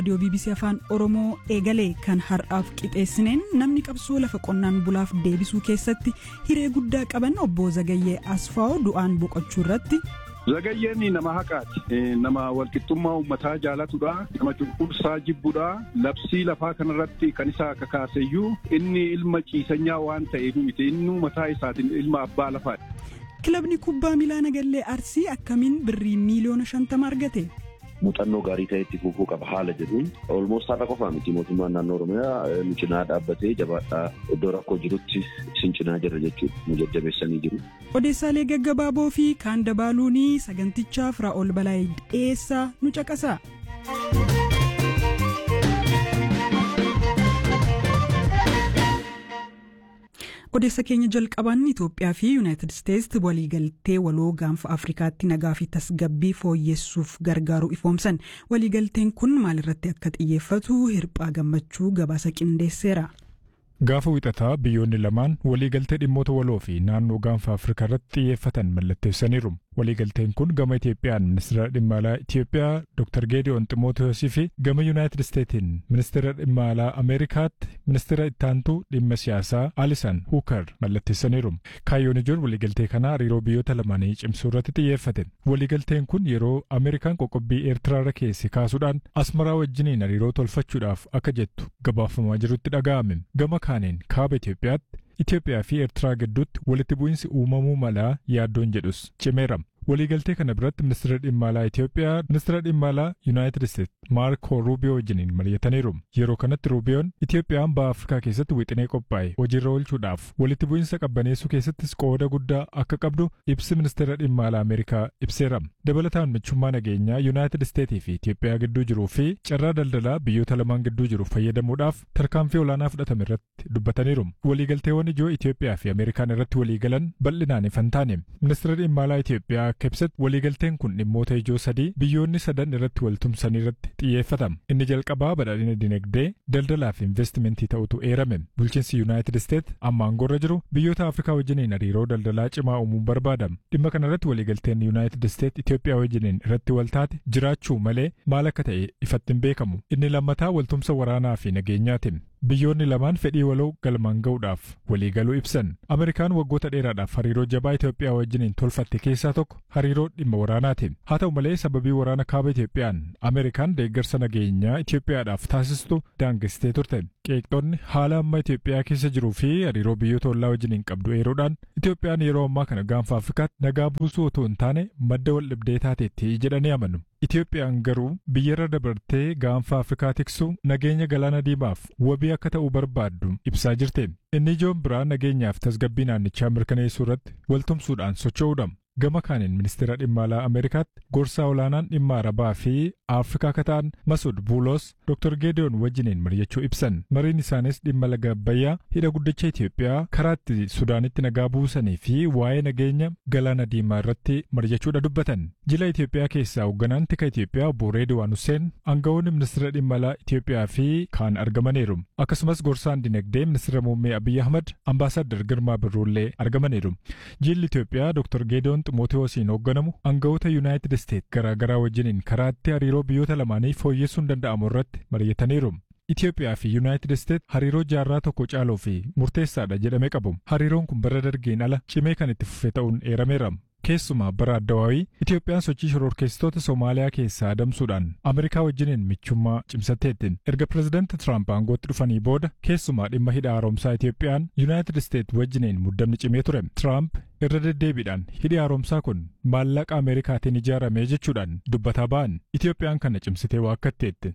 raadiyoo bbc afaan oromoo eegalee kan har'aaf qixeessineen namni qabsoo lafa qonnaan bulaaf deebisuu keessatti hiree guddaa qaban obbo zagayyee asfaa'oo du'aan boqochuu irratti. Zagayyeen nama haqaati. Nama walqixxummaa uummataa jaalatudha. Nama cunqursaa jibbudha. Labsii lafaa kanarratti kan isa kakaaseyyuu inni ilma ciisanyaa waan ta'eef miti inni mataa isaatiin ilma abbaa lafaadha. Kilabni kubbaa miilaa nagallee Arsii akkamiin birrii miiliyoona shantama argate? muuxannoo gaarii ta'etti fufuu qaba haala jedhuun olmoos har'a qofaa miti mootummaan naannoo oromiyaa nu cinaa dhaabbatee jabaadhaa iddoo rakkoo jirutti isin cinaa jirra jechuudha nu jajjabeessanii jiru. Odeessaalee gaggabaaboo fi kaan dabaaluun sagantichaaf Raa'ol Balaayii dhiyeessaa nu caqasa. odeessa keenya jalqabaan Itoophiyaa fi Yuunaayitid Isteetsi waliigaltee waloo gaanfa Afrikaatti nagaa fi tasgabbii fooyyessuuf gargaaru ifoomsan waliigalteen kun maalirratti akka xiyyeeffatu hirphaa gammachuu gabaasa qindeesseera. Gaafa wixataa biyyoonni lamaan waliigaltee dhimmoota waloo fi naannoo gaanfa Afrikaa irratti xiyyeeffatan mallatteessaniiru. Waliigalteen kun gama Itoophiyaan ministeera dhimma alaa Itoophiyaa Dr. Geediyoon Ximootiyoosi fi gama Yuunaayitid Isteetiin ministeera dhimma alaa Ameerikaatti ministeera ittaantuu dhimma siyaasaa Alisan Huukar mallatteessaniiru. Kaayyoon ijoon waliigaltee kanaa hariiroo biyyoota lamaanii cimsuu irratti xiyyeeffate. Waliigalteen kun yeroo Ameerikaan qoqqobbii Eertiraarra keesse kaasuudhaan Asmaraa wajjiniin hariiroo tolfachuudhaaf akka jettu gabaafamaa jirutti dhaga'ame. Gama kaaniin kaaba Itoophiyaatti Itoophiyaa fi Eertiraa gidduutti walitti bu'iinsi uumamuu malaa yaaddoon jedhus cimeera. Waliigaltee kana biratti ministeera dhimma alaa Itoophiyaa ministeera dhimma alaa Yuunaayitid Isteetsi Maarko Ruubiyoo wajjiniin mari'ataniiru. Yeroo kanatti Ruubiyoon Itoophiyaan baha Afrikaa keessatti wixinee qophaa'e hojiirra oolchuudhaaf walitti bu'iinsa qabbaneessuu keessattis qooda guddaa akka qabdu ibsi ministeera dhimma alaa Ameerikaa ibseera. Dabalataan michummaa nageenyaa Yuunaayitid Isteetii fi Itoophiyaa gidduu jiruu fi carraa daldalaa biyyoota lamaan gidduu jiru fayyadamuudhaaf tarkaanfii olaanaa fudhatame irratti dubbataniiru. Waliigalteewwan ijoo Itoophiyaa fi Ameerikaan irratti waliigalan bal'inaan ifan taane. Ministeera dhimma alaa Itoophiyaa akka ibsatti waliigalteen kun dhimmoota ijoo sadii biyyoonni sadan irratti waltumsan irratti xiyyeeffatama. Inni jalqabaa badhaadhina dinagdee, daldalaa fi investimentii ta'utu eerame. Bulchiinsi Yuunaayitid Isteet amma aangoorra jiru biyyoota Afrikaa wajjiniin hariiroo daldalaa cimaa uumuun barbaadama. Dhimma kana irratti waliigalteen Yuunaayitid Isteet Itoophiyaa wajjiniin irratti waltaate jiraachuu malee maal akka ta'e ifatti hin beekamu. Inni lammataa waltumsa waraanaa fi nageenyaati. Biyyoonni lamaan fedhii waloo galmaan ga'uudhaaf waliigaluu ibsan. Ameerikaan waggoota dheeraadhaaf hariiroo jabaa Itoophiyaa wajjiniin tolfatte keessaa tokko hariiroo dhimma waraanaati. Haa ta'u malee sababii waraana kaaba Itoophiyaan Ameerikaan deeggarsa nageenyaa Itoophiyaadhaaf taasistu daangessitee turte. Qeeqxoonni haala amma Itoophiyaa keessa jiruu fi hariiroo biyyoota ollaa wajjiniin qabdu eeruudhaan Itoophiyaan yeroo ammaa kana gaanfa Afrikaatti nagaa buusuu otoo hin taane madda wal dhibdee taateetti jedhanii amanu. Itoophiyaan garuu biyyarra dabartee gaanfa Afrikaa tiksuu nageenya galaana diimaaf wabii akka ta'uu barbaaddu ibsaa jirte. Inni ijoon biraa nageenyaaf tasgabbii naannichaa mirkaneessuu irratti waltumsuudhaan socho'uudha. Gama kaaniin ministeera dhimma alaa Ameerikaatti gorsaa olaanaan dhimma Arabaa fi Afrikaa akka ta'an Masud Buulos Dr. Geediyoon wajjiniin mari'achuu ibsan. Mariin isaanis dhimma laga Abbayyaa hidha guddicha Itoophiyaa karaa itti Sudaanitti nagaa buusanii fi waa'ee nageenya galaana diimaa irratti mari'achuudha dubbatan. Jila Itoophiyaa keessaa hoogganaan tika Itoophiyaa obbo Reediwaan Hussein aangawoonni ministeera dhimma alaa Itoophiyaa fi kaan argamaniiru. Akkasumas gorsaan dinagdee ministeera muummee Abiyyi Ahmad ambaasaadar Girmaa Birruullee argamaniiru. Jilli Itoophiyaa Dr. Geediyoon Ximootiyoosiin hoogganamu aangawoota Yuunaayitid Isteet garaa garaa wajjiniin karaatti hariiroo biyyoota lamaanii fooyyessuun danda'amu irratti mari'ataniiru. Itoophiyaa fi Yuunaayitid Isteet hariiroo jaarraa tokko caaluu fi murteessaadha jedhamee qabu. Hariiroon kun bara dargiin ala cimee kan itti fufe ta'uun eerameera. Keessumaa bara addawaawii Itoophiyaan sochii shororkeessitoota Somaaliyaa keessaa adamsuudhaan Ameerikaa wajjiniin michummaa cimsatteetti. Erga pirezidaanti Tiraamp aangootti dhufanii booda keessumaa dhimma hidha haaromsaa Itoophiyaan Yuunaayitid Isteet wajjiniin muddamni cimee ture. Tiraamp irra deddeebiidhaan hidhi haaromsaa kun maallaqa Ameerikaatiin ijaarame jechuudhaan dubbataa ba'an. Itoophiyaan kana cimsitee waakkatteetti.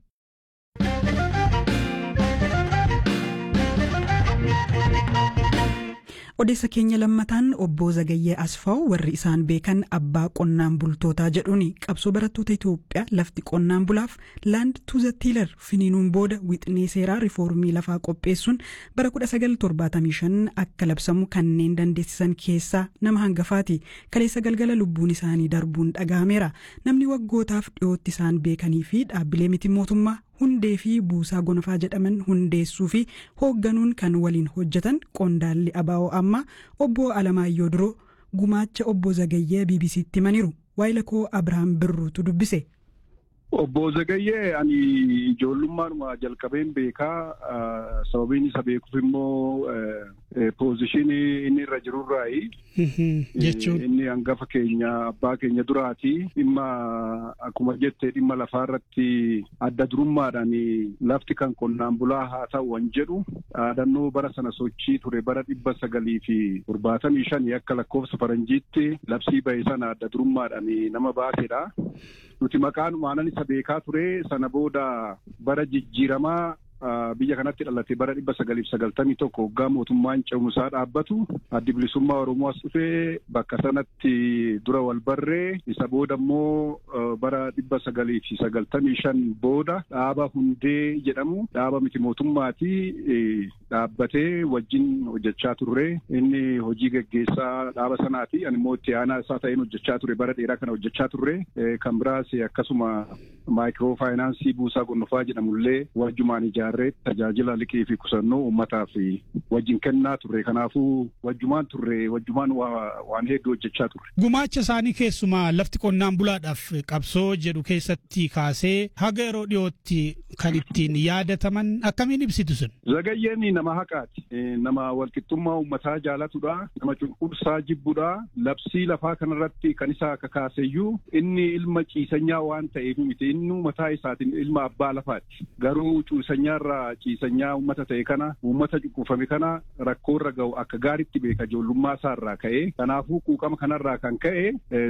odeessa keenya lammataan obbo Zagayyee Asfaaw warri isaan beekan abbaa qonnaan bultootaa jedhuun qabsoo barattoota Itoophiyaa lafti qonnaan bulaaf laand tuuza tiilar finiinuun booda wixinee seeraa riifoormii lafaa qopheessuun bara 1975 akka labsamu kanneen dandeessisan keessaa nama hangafaati kaleessa galgala lubbuun isaanii darbuun dhaga'ameera namni waggootaaf dhiyootti isaan beekanii fi dhaabbilee miti mootummaa hundee fi buusaa gonfaa jedhaman hundeessuu fi hoogganuun kan waliin hojjetan qondaalli abaa'oo amma obbo Alamaayyoo Duroo gumaacha obbo Zagayyee BBC'tti himaniiru waayila koo Abirahaam Birruutu dubbise. Obbo Zagayyee ani ijoollummaadhuma jalqabeen beekaa sababiin isa beekuuf immoo poozishinii inni irra jirurraayi. Jechuun. Inni hangafa keenya abbaa keenya duraati. Dhimma akkuma jette dhimma lafaa irratti adda durummaadhaan lafti kan qonnaan bulaa haa ta'u wan jedhu dhaadannoo bara sana sochii ture bara dhibba sagalii fi torbaatamii shanii akka lakkoofsa faranjiitti labsii bahe sana adda durummaadhaan nama baasedha. Nuti maqaanumaan isa beekaa ture sana booda bara jijjiiramaa biyya kanatti dhalate bara dhibba sagaliif sagaltamii tokko waggaa mootummaan ce'umsaa dhaabbatu addi bilisummaa Oromoo as dhufee bakka sanatti dura wal barree isa booda immoo bara dhibba sagalii fi sagaltamii shan booda dhaaba hundee jedhamu dhaaba miti mootummaati dhaabbatee wajjin hojjechaa turre inni hojii geggeessaa dhaaba sanaati ani immoo itti aanaa isaa ta'een hojjechaa ture bara dheeraa kana hojjechaa turre kan biraas akkasuma maayikiroo faayinaansii buusaa gonofaa jedhamullee wajjumaan ijaarree tajaajila liqii fi qusannoo uummataaf wajjin kennaa turre kanaafuu wajjumaan turre wajjumaan waan hedduu hojjechaa turre. Gumaacha isaanii keessumaa lafti qonnaan bulaadhaaf qabsoo jedhu keessatti kaasee haga yeroo dhiyootti kan ittiin yaadataman akkamiin ibsitu sun? Zagayyeen nama haqaati. Nama walqixxummaa uummataa jaalatudha. Nama cunqursaa jibbudha. Labsii lafaa kanarratti kan isa kakaaseyyuu inni ilma ciisanyaa waan ta'eef miti inni mataa isaatiin ilma abbaa lafaati. Garuu ciisanyaarraa ciisanyaa uummata ta'e kana uummata cunqurfame kana rakkoorra ga'u akka gaaritti beeka ijoollummaa isaarraa ka'e. Kanaafuu quuqama kanarraa kan ka'e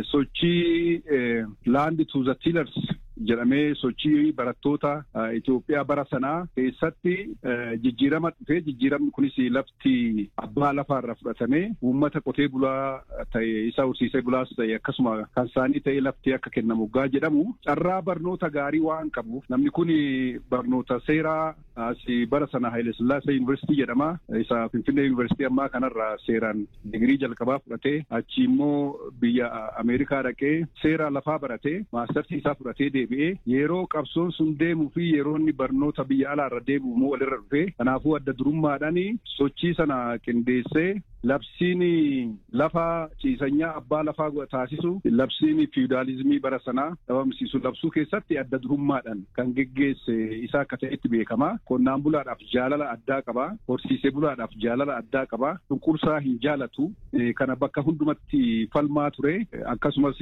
sochii laandi tuuza tiilers jedhamee sochii barattoota Itoophiyaa bara sanaa keessatti jijjiirama dhufee jijjiiramni kunis lafti abbaa lafaarra fudhatamee uummata qotee bulaa ta'e isa horsiisee bulaas ta'e akkasuma kan isaanii ta'e lafti akka kennamu waggaa jedhamu carraa barnoota gaarii waan qabuuf namni kun barnoota seeraa bara sana Haile Sillaasee Yuunivarsiitii jedhama isa Finfinnee Yuunivarsiitii ammaa kanarraa seeraan digirii jalqabaa fudhatee achi immoo biyya Ameerikaa dhaqee seera lafaa baratee maastartii isaa fudhatee deebi'ee yeroo qabsoon sun deemuu fi yeroo inni barnoota biyya alaarra deebi'u immoo walirra dhufee kanaafuu adda durummaadhaan sochii sana qindeessee labsiin lafa ciisanyaa abbaa lafaa taasisu labsiin fiudaalizimii bara sanaa dhabamsiisu labsuu keessatti adda durummaadhaan kan geggeesse isaa akka ta'etti beekama. Qonnaan bulaadhaaf jaalala addaa qaba. Horsiisee bulaadhaaf jaalala addaa qaba. Cunqursaa hin jaalatu. Kana bakka hundumatti falmaa ture. Akkasumas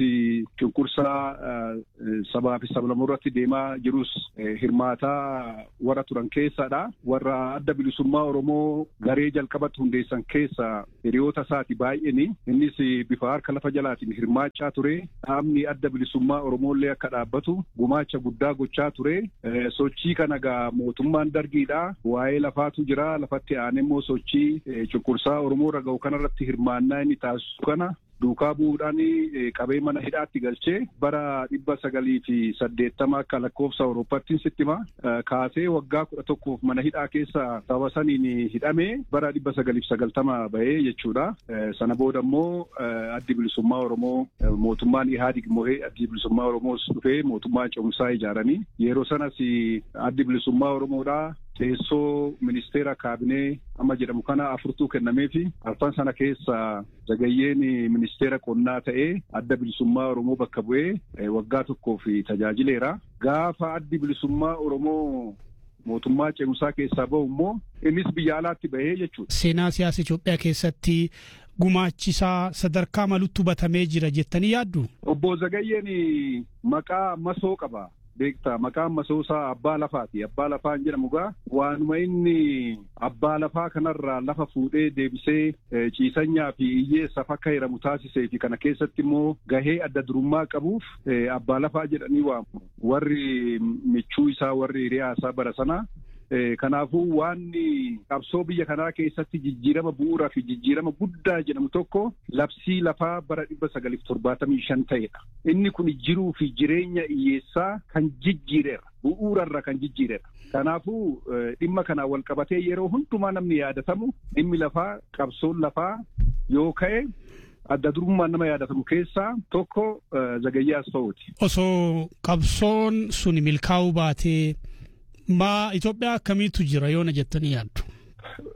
cunqursaa sabaa fi sablamoo irratti deemaa jirus hirmaataa warra turan keessadha. Warra adda bilisummaa Oromoo garee jalqabatti hundeessan keessa hiriyoota isaati baay'eeni. Innis bifa harka lafa jalaatiin hirmaachaa ture. Dhaabni adda bilisummaa Oromoollee akka dhaabbatu gumaacha guddaa gochaa ture. Sochii kana gaa mootummaan dargiidha. Waa'ee lafaatu jira. Lafatti aanee immoo sochii cunqursaa Oromoo irra ga'u kanarratti hirmaannaa inni taasisu kana duukaa bu'uudhaan qabee mana hidhaatti galchee bara dhibba sagalii fi saddeettama akka lakkoofsa Awurooppaattiin sittima kaasee waggaa kudha tokkoof mana hidhaa keessa sababa saniin hidhamee bara dhibba sagaliif sagaltama bahee jechuudha. Sana booda immoo addi bilisummaa Oromoo mootummaan Ihaadig mo'ee addi bilisummaa Oromoos dhufee mootummaa cimsaa ijaaranii yeroo sanas addi bilisummaa Oromoodhaa teessoo ministeera kaabinee amma jedhamu kana afurtuu kennamee fi arfan sana keessa zagayyeen ministeera qonnaa ta'ee adda bilisummaa Oromoo bakka bu'ee waggaa tokkoof tajaajileera. Gaafa addi bilisummaa Oromoo mootummaa cimsaa keessaa bahu immoo innis biyya alaatti bahee jechuudha. Seenaa siyaasa Itoophiyaa keessatti gumaachisaa sadarkaa malutti hubatamee jira jettanii yaaddu? Obbo Zagayyeen maqaa masoo qaba. beektaa maqaan masoosaa abbaa lafaati abbaa lafaan jedhamu gaa waanuma inni abbaa lafaa kanarraa lafa fuudhee deebisee ciisanyaa fi hiyyeessaaf akka hiramu taasisee fi kana keessatti immoo gahee adda durummaa qabuuf abbaa lafaa jedhanii waamu warri michuu isaa warri hiriyaa isaa bara sana kanaafuu waan qabsoo biyya kanaa keessatti jijjiirama bu'uuraa fi jijjiirama guddaa jedhamu tokko labsii lafaa bara dhibba sagaliif torbaatamii shan ta'edha. Inni kun jiruu fi jireenya hiyyeessaa kan jijjiireera. Bu'uurarra kan jijjiireera. Kanaafuu dhimma kanaan wal qabatee yeroo hundumaa namni yaadatamu dhimmi lafaa qabsoon lafaa yoo ka'e adda durummaan nama yaadatamu keessaa tokko Zagayyee Asfaa'uuti. Osoo qabsoon sun milkaa'uu baatee maa Itoophiyaa akkamiitu jira yoona jettanii yaaddu?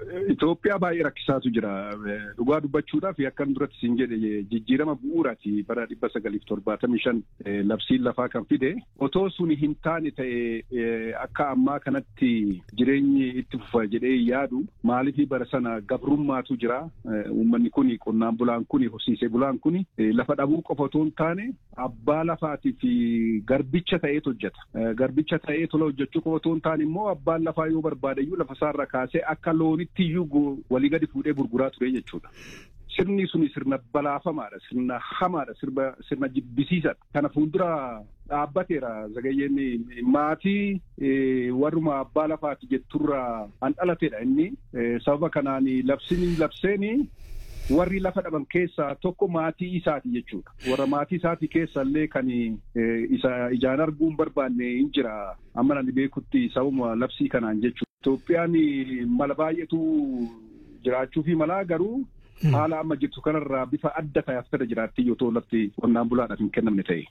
Itoophiyaa baay'ee rakkisaatu jira. Dhugaa dubbachuudhaaf akkan duratti siin jedhe jijjiirama bu'uuraati bara dhibba sagaliif torbaatamii shan labsiin lafaa kan fide otoo sun hin taane ta'e akka ammaa kanatti jireenyi itti fufa jedhee yaadu maaliif bara sana gabrummaatu jira. Uummanni kun qonnaan bulaan kun horsiisee bulaan kun lafa dhabuu qofa otoo hin taane abbaa lafaatii fi garbicha ta'eet hojjeta. Garbicha ta'ee tola hojjechuu qofa otoo hin taane immoo abbaan lafaa yoo barbaadayyuu lafa isaarra kaasee akka loonitti iyyuu walii gadi fuudhee gurguraa ture jechuudha. Sirni suni sirna balaafamaadha. Sirna hamaadha. Sirna jibbisiisadha. Kana fuuldura dhaabbateera zagayyeen maatii warruma abbaa lafaati jetturra an dhalateedha inni. Sababa kanaan labsiin labseeni warri lafa dhaban keessaa tokko maatii isaati jechuudha. Warra maatii isaati keessa illee kan isa ijaan arguu hin barbaanne hin jira. Amma nani beekutti sababuma labsii kanaan jechuudha. Itoophiyaan mala baay'eetu jiraachuu fi malaa garuu haala amma jirtu kanarraa bifa adda ta'e as fedha jiraatti yoo ta'u lafti qonnaan bulaadhaaf hin kennamne ta'e.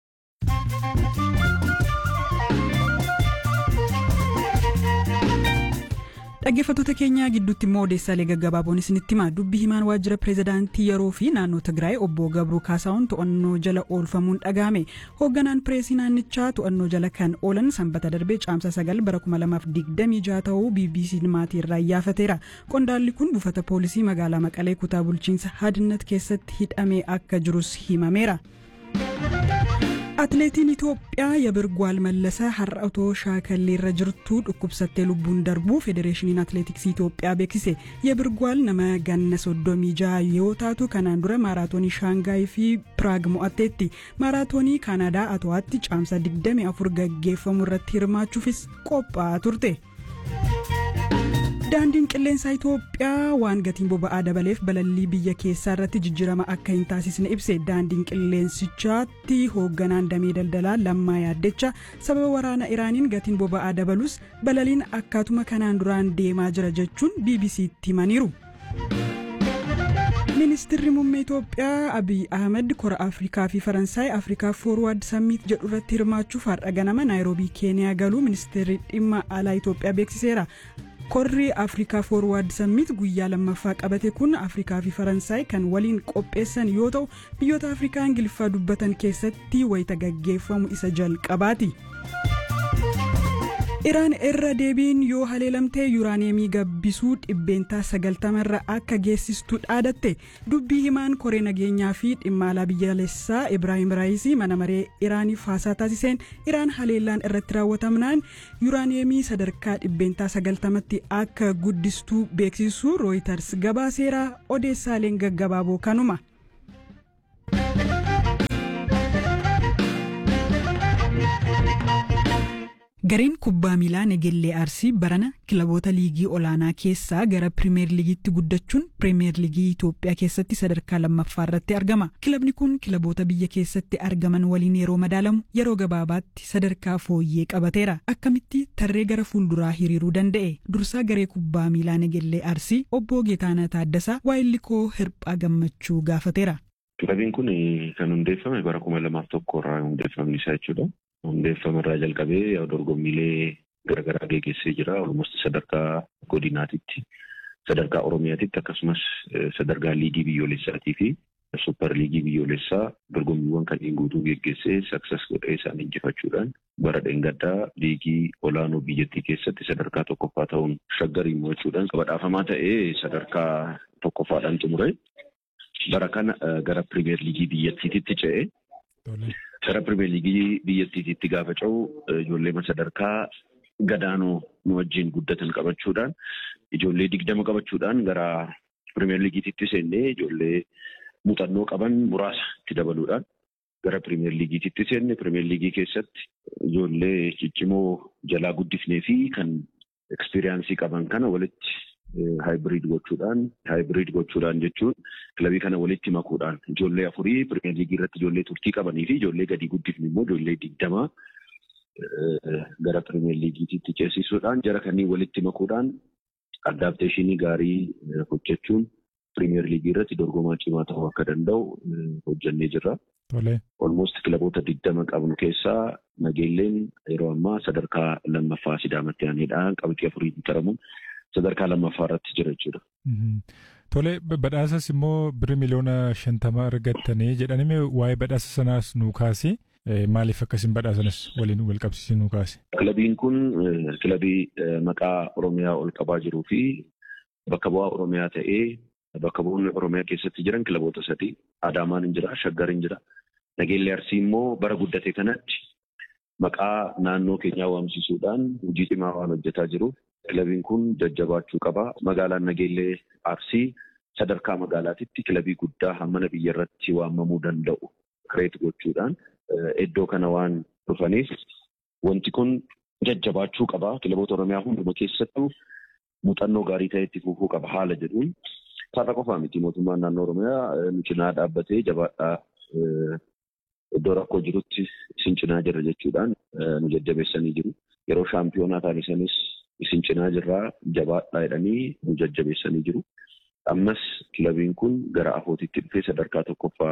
Dhaggeeffattoota keenyaa gidduutti immoo odeessaalee gaggabaaboon isinitti hima dubbi himaan waajjira pireezidaantii yeroo fi naannoo Tigraay obbo Gabruu Kaasaawun to'annoo jala oolfamuun dhagahame hoogganaan pireesii naannichaa to'annoo jala kan oolan sanbata darbee caamsa sagal bara kuma lamaaf digdamii jaha ta'uu BBC maatii irraa iyyaafateera qondaalli kun buufata poolisii magaalaa Maqalee kutaa bulchiinsa Hadinat keessatti hidhamee akka jirus himameera. Atileetiin Itoophiyaa Yabirgwaal Mallasa har'a otoo shaakalleerra jirtu dhukkubsattee lubbuun darbuu Federeeshiniin Atileetiksii Itoophiyaa beeksise. Yabirgwaal nama ganna soddomii jaha yoo taatu kanaan dura maaraatoonii Shaangaay fi Piraag mo'atteetti. Maaraatoonii Kaanadaa Ato'aatti caamsa 24 gaggeeffamu irratti hirmaachuufis qophaa'aa turte. daandiin qilleensaa Itoophiyaa waan gatiin boba'aa dabaleef balallii biyya keessaa irratti jijjiirama akka hin taasisne ibse daandiin qilleensichaatti hoogganaan damee daldalaa lammaa yaaddecha sababa waraana iraaniin gatiin boba'aa dabalus balaliin akkaatuma kanaan duraan deemaa jira jechuun bbc'tti himaniiru. ministirri muummee itoophiyaa abiy ahmed kora afrikaa fi faransaay afrikaa foorwaard samiit jedhu irratti hirmaachuuf har'a ganama naayiroobii keeniyaa galuu ministeerri dhimma alaa itoophiyaa beeksiseera. korri afrikaa foorwaard samiit guyyaa lammaffaa qabate kun afrikaa fi faransaay kan waliin qopheessan yoo ta'u biyyoota afrikaa ingiliffaa dubbatan keessatti wayita gaggeeffamu isa jalqabaati. iraan irra deebiin yoo haleelamtee yuuraaneemii gabbisuu dhibbeentaa sagaltamarra akka geessistu dhaadatte dubbii himaan koree nageenyaa fi dhimma alaa biyyaalessaa ibraahim raayisii mana maree iraaniif haasaa taasiseen iraan haleellaan irratti raawwatamnaan yuuraaneemii sadarkaa dhibbeentaa sagaltamatti akka guddistuu beeksisuu rooyitars gabaaseera odeessaaleen gaggabaaboo kanuma. gareen kubbaa miilaa negellee arsii barana kilaboota liigii olaanaa keessaa gara pirimeer liigiitti guddachuun pirimeer liigii itoophiyaa keessatti sadarkaa lammaffaa irratti argama kilabni kun kilaboota biyya keessatti argaman waliin yeroo madaalamu yeroo gabaabaatti sadarkaa fooyyee qabateera akkamitti tarree gara fuulduraa hiriiruu danda'e dursaa garee kubbaa miilaa negellee arsii obbo geetaanaa taaddasaa waayillikoo hirphaa gammachuu gaafateera. Kilabiin kun kan hundeeffame bara kuma lamaaf tokko irraa hundeeffamni isaa jechuudha. hundeeffama irraa jalqabee dorgommiilee garaagaraa geggeessee jira. Olmost sadarkaa godinaatitti, sadarkaa Oromiyaatitti akkasumas sadarkaa liigii biyyoolessaatii fi supper liigii biyyoolessaa dorgommiiwwan kanneen guutuu geggeessee saksas godhee isaan injifachuudhaan bara dheengaddaa liigii olaanoo biyyattii keessatti sadarkaa tokkoffaa ta'uun shaggarii mo'achuudhaan badhaafamaa ta'ee sadarkaa tokkoffaadhaan xumure. Bara kana gara pirimeer liigii biyyattiitti ce'e. Gara pirimeer liigii biyyattiitti gaafa ce'u ijoollee sadarkaa gadaanoo nu wajjin guddatan qabachuudhaan ijoollee digdama qabachuudhaan gara pirimeer liigiitti seennee ijoollee muuxannoo qaban muraasa itti dabaluudhaan gara pirimeer liigiitti seenne pirimeer liigii keessatti ijoollee ciccimoo jalaa guddifnee fi kan ekspiriyaansii qaban kana walitti haayibiriid gochuudhaan haayibiriid gochuudhaan jechuun kilabii kana walitti makuudhaan ijoollee afurii pirimeer liigii irratti ijoollee turtii qabanii fi ijoollee gadi guddifne immoo ijoollee digdamaa gara pirimeer liigiitti ceesisuudhaan jara kanneen walitti makuudhaan addaapteeshinii gaarii hojjechuun pirimeer liigii irratti dorgomaa cimaa ta'uu akka danda'u hojjannee jirra. Olmoost kilaboota digdama qabnu keessaa nageelleen yeroo ammaa sadarkaa lammaffaa sidaamatti aanedha. Qabxii afurii taramuun sadarkaa lammaffaa irratti jira jechuudha. Tole badhaasas immoo birri miliyoona shantama argattanii jedhanime waa'ee badhaasa sanaas nuu kaase maaliif akkasiin badhaasanas waliin wal qabsiisee nuu kaase. Kilabiin kun kilabii maqaa Oromiyaa ol qabaa jiruu fi bakka bu'aa Oromiyaa ta'ee bakka bu'oonni Oromiyaa keessatti jiran kilaboota sadii Adaamaan hin jira, Shaggar hin jira. Nageellee Arsii immoo bara guddate kanatti maqaa naannoo keenyaa waamsisuudhaan hojii cimaa waan hojjetaa jiruuf kilabiin kun jajjabaachuu qaba. Magaalaan Nageellee Arsii sadarkaa magaalaatitti kilabii guddaa hammana biyya irratti waamamuu danda'u kireet gochuudhaan iddoo kana waan dhufaniif wanti kun jajjabaachuu qaba. Kilaboota Oromiyaa hunduma keessattuu muuxannoo gaarii ta'e itti fufuu qaba haala jedhuun. Sarara qofaa miti mootummaan naannoo Oromiyaa nu cinaa dhaabbatee jabaadhaa iddoo rakkoo jirutti isin cinaa jirra jechuudhaan nu jajjabeessanii jiru. Yeroo shaampiyoonaa taasisanis isin cinaa jirraa jabaadhaa jedhanii nu jajjabeessanii jiru. Ammas kilabiin kun gara afootitti dhufee sadarkaa tokkoffaa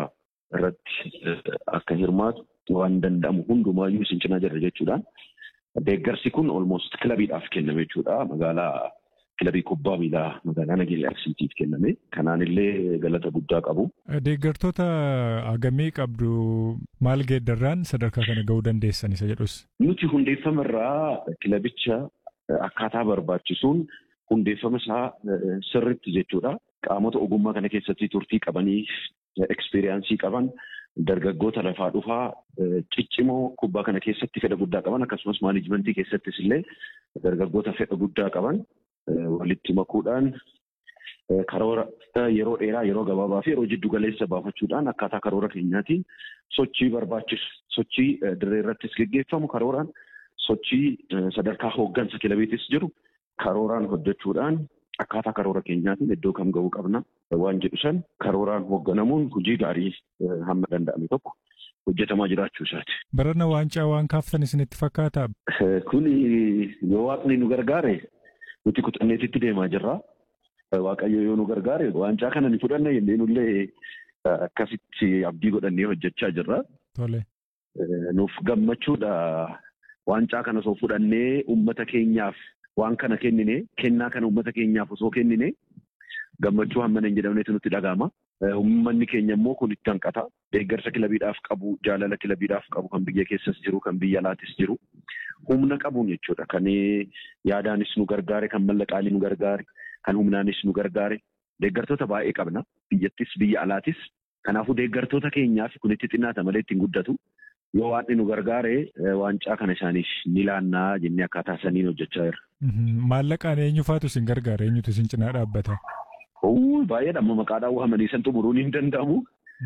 irratti akka hirmaatu waan danda'amu hundumaayyuu isin cinaa jirra jechuudhaan. Deeggarsi kun olmoost kilabiidhaaf kenname jechuudha. Magaalaa kilabii kubbaa miilaa magaalaa Nageellee Arsiitiif kenname. Kanaan illee galata guddaa qabu. Deeggartoota hagamii qabdu maal geeddarraan sadarkaa kana ga'uu dandeessan isa jedhus? Nuti hundeeffama irraa kilabicha akkaataa barbaachisuun hundeeffama isaa sirritti jechuudha. Qaamota ogummaa kana keessatti turtii qabanii ekspiriyaansii qaban dargaggoota lafaa dhufaa ciccimoo kubbaa kana keessatti fedha guddaa qaban akkasumas maanijimentii keessattis illee dargaggoota fedha guddaa qaban walitti makuudhaan karoora yeroo dheeraa yeroo gabaabaa fi yeroo jiddu galeessa baafachuudhaan akkaataa karoora keenyaatiin sochii barbaachisu sochii dirree irrattis geggeeffamu karooraan sochii sadarkaa hooggansa kilabiitis jiru karooraan hojjechuudhaan akkaataa karoora keenyaatiin iddoo kam ga'uu qabna waan jedhu san karooraan hoogganamuun hojii gaarii hamma danda'ame tokko hojjetamaa jiraachuu isaati. Barana waancaa waan kaaftan isinitti fakkaata? Kun yoo waaqni nu gargaare nuti kutanneetitti deemaa jirra. Waaqayyo yoo nu gargaare waancaa kana ni fudhanna jennee nullee akkasitti abdii godhannee hojjechaa jirra. Tole. Nuuf gammachuudha waancaa kana osoo fudhannee uummata keenyaaf waan kana kennine kennaa kana uummata keenyaaf osoo kennine gammachuu hammana hin jedhamnetu nutti dhaga'ama. Uummanni keenya immoo kun itti hanqata. Deeggarsa kilabiidhaaf qabu, jaalala kilabiidhaaf qabu kan biyya keessas jiru, kan biyya alaatis jiru. Humna qabuun jechuudha. Kan yaadaanis nu gargaare, kan mallaqaalee nu gargaare, kan humnaanis nu gargaare. Deeggartoota baay'ee qabna. Biyyattis, biyya alaatis. Kanaafuu deeggartoota keenyaaf kun itti xinnaata malee ittiin guddatu. Yoo waan nu gargaare waancaa kana isaaniif ni laannaa jennee akkaataa saniin hojjechaa jirra. Maallaqaan eenyu faatu isin gargaara? Eenyutu isin cinaa dhaabbata? Baay'eedha amma maqaadhaan waamanii san xumuruun hin danda'amu.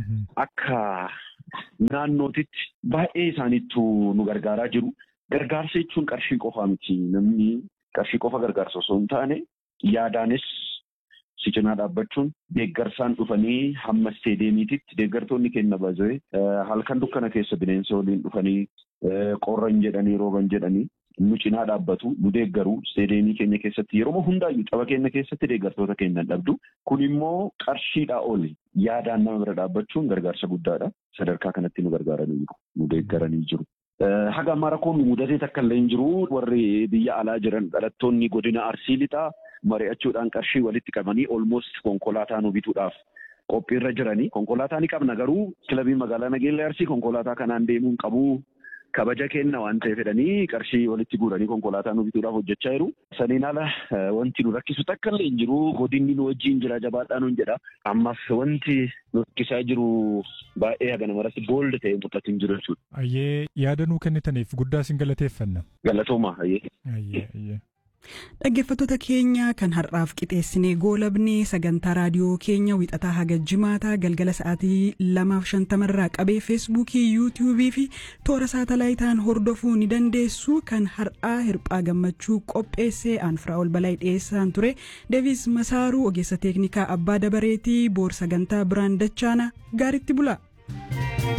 Akka naannootitti baay'ee isaaniittu nu gargaaraa jiru. Gargaarsa jechuun qarshii qofaa miti. Namni qarshii qofa gargaarsa osoo hin taane yaadaanis si cinaa dhaabbachuun deeggarsaan dhufanii hamma isteediyeemiititti deeggartoonni kenna baazee halkan dukkana keessa bineensa waliin dhufanii qorra hin jedhanii rooba hin jedhanii nu cinaa dhaabbatu nu deeggaru isteediyeemii keenya keessatti yeroo hundaayyuu tapha keenya keessatti deeggartoota keenya dhabdu kun immoo qarshiidhaa oli yaadaan nama bira dhaabbachuun gargaarsa guddaadha sadarkaa kanatti nu gargaaranii jiru nu deeggaranii jiru. Haga ammaa rakkoon nu mudatee takka illee hin jiru warri biyya alaa jiran dhalattoonni godina arsii lixaa mari'achuudhaan qarshii walitti qabanii olmoost konkolaataa nu bituudhaaf qophiirra jiranii konkolaataa ni qabna garuu kilabii magaalaa Nageellee Arsii konkolaataa kanaan deemuun qabu kabaja kenna waan ta'eef jedhanii qarshii walitti guuranii konkolaataa nu bituudhaaf hojjechaa jiru. Saniin ala wanti nu rakkisu takka illee hin jiru godinni nu wajjin jira jabaadhaa nuun jedha. Ammas wanti nu rakkisaa jiru baay'ee haga namarratti boolda ta'e mul'atu hin jiru jechuudha. Ayyee yaada nuu kennitaniif guddaa isin galateeffanna. Galatooma ayyee. Ayyee ayyee. Dhaggeeffattoota keenya kan har'aaf qixeessinee goolabnee sagantaa raadiyoo keenya wixataa haga jimaataa galgala sa'aatii lamaaf shantamarraa qabee feesbuukii yuutiyuubii fi toora saatalaayitaan hordofuu ni dandeessu kan har'aa hirphaa gammachuu qopheessee aanfraa ol balaa dhiyeessaan ture deevis masaaruu ogeessa teeknikaa abbaa dabareetii boor sagantaa biraan dachaana gaaritti bula.